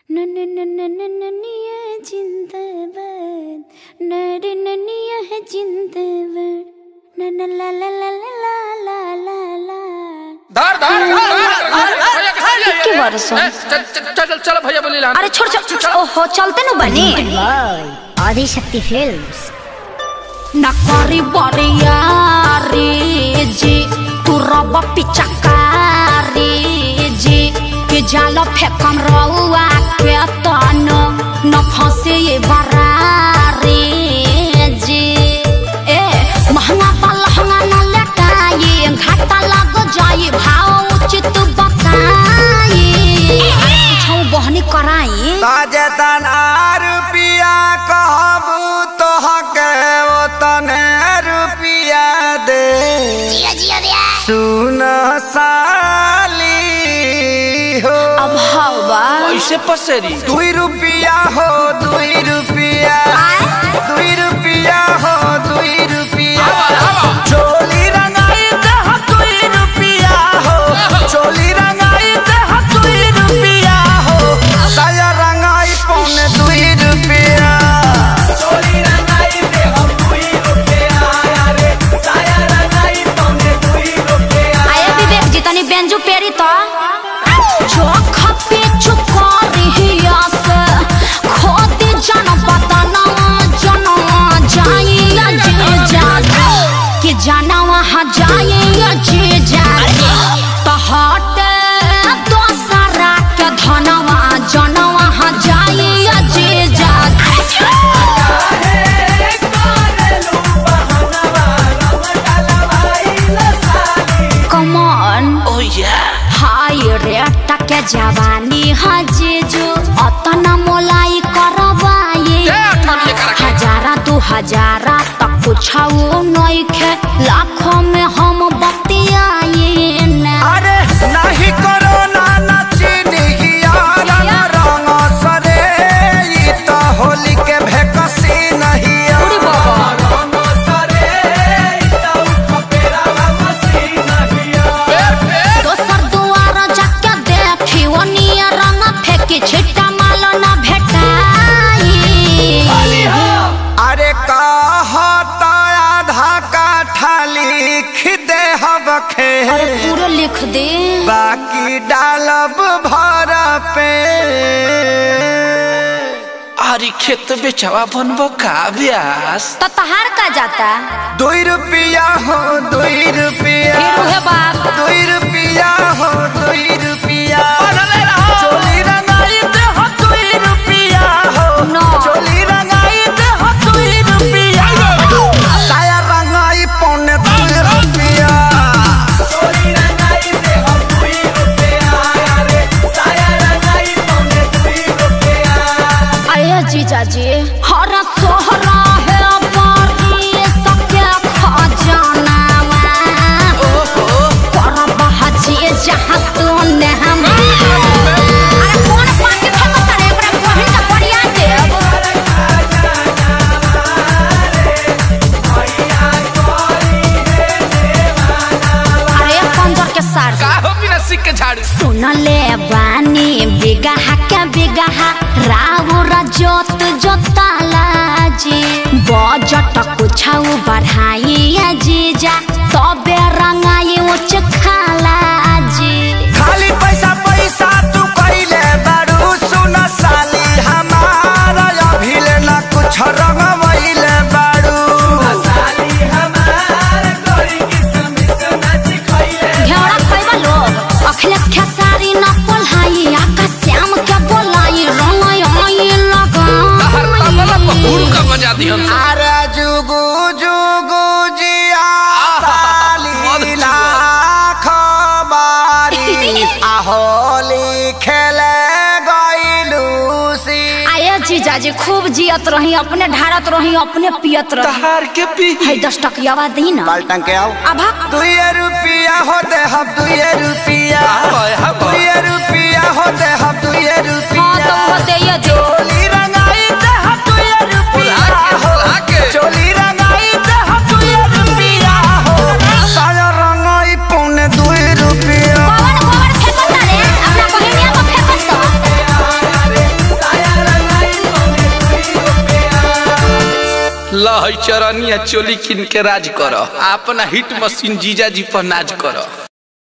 ननिया जिंदाबाद नर ननिया है जिंदाबाद नन ला ला ला ला ला ला ला धर धर भैया के साथ के बरस हो? ए, चल चल चल चल भैया बोली ला अरे छोड़ छोड़ ओहो चलते नु बनी आदिशक्ति फिल्म्स नकारी बरियारी जी तू रब पिचकारी जी के जाल फेकम रउआ के तन न फंसे ये बरारी जी ए महंगा पलहंगा न लटाई घाटा लग जाई भाव उचित बताई कुछ बहनी कराई ताजे तना रुपिया कहबू तोहके ओ तने रुपिया दे सुन साली हो अब हवा कैसे पसेरी दुई रुपिया हो दुई रुपिया दुई रुपिया हो दुई रुपिया चोली रंगाई दह दुई रुपिया हो चोली रंगाई दह दुई रुपिया हो साया रंगाई पौने दुई रुपिया चोली रंगाई दह दुई रुपिया रे साया रंगाई पौने दुई रुपिया आए विवेक जी तनी बेंजू पेरी तो चोख पे चुकारी से खोदी जन पतना जनवा जाइया जे जागे कि जनवा हा जाइया जे जागे तो हट दोसरा के धनवा जनवा हा जाइया जे जागे कमन ओ या हाय रे टके जवानी हजेजो अतना मोलाई करवाए ए, अठन्नी करा के। हजारा दू हजारा तक कुछाओ नइखे लाखों में हम बतियाए ना अरे नाही करो ना नचिनिया रंग रंग सरे ई तो होली के भेकसी नहीं उड़ी बाबा। रंग सरे ई तो खपेरा मसी नहीं दोसर दुआर जाके देखी ओ निया रंग फेंकी छिट्टा माल ना भेटाई अरे कहता आधा काठा लिख दे हबखे अरे पूरा लिख दे बाकी डालब भर पे आरी खेत बेचवा बनबो का ब्यास तो तहार का जाता दुई रुपया हो दुई रुपया फिर उहे बाप दुई रुपया हो दुई रुपया चोली रंगाई दे हो दुई रुपया हो No. चोली रंगाई दे हो दुई रुपया साया रंगाई पौने दुई रुपया चोली रंगाई दे हो दुई रुपया रे साया रंगाई पौने दुई रुपया अरे जीजा जी हरा सोहरा है बारी सबके खजाना पर बहजी जहाँ तू ने हम अरे कौन पाके फेंकता रे एकरा बहिन का बढ़िया देव अरे पंजर के सार का हो बिना सिक के झाड़ू सुनले बानी बिगहा के बिगहा राउर जोत जोताला जी बजट कुछाउ बढ़ाई जीजा तबे रंगाई उच खाला जी खाली पैसा पैसा तू कइले बारू सुन साली हमारा अभिले ना कुछ रंगवइले बारू साली हमार गोरी किसमिस नाच खइले घेरा खैबा लोग अखिलेश खेसारी न पोल्हाई आकाश श्याम के बोलाई रंगाई आई हर तबला पर लगा हुड़ का बजा दिहन से। अरे जुगु जुगु जिया साली मधु लाख बारी आहोली खेले गइलू सी आये जीजाजी खूब जियत रही अपने ढारत रही अपने पियत रही तहार के पी है दस टकियावा दी ना पलटन के आओ अभा दुई रुपया होते हम दुई रुपया हाय, हाय। दुई रुपया होते हम दुई हाँ रुपया तो वो दे ये जो चोली रंगाई दे हम दुई रुपया बुला के, हो बुला के। चोली रंगाई दे हम दुई रुपया हो साया रंगाई पौने दुई रुपया कौन कौन फेंकता रे अपना बहिनिया को फेंकत लहई चरनिया चोली किन के राज कर अपना हिट मशीन जीजा जी पर नाज कर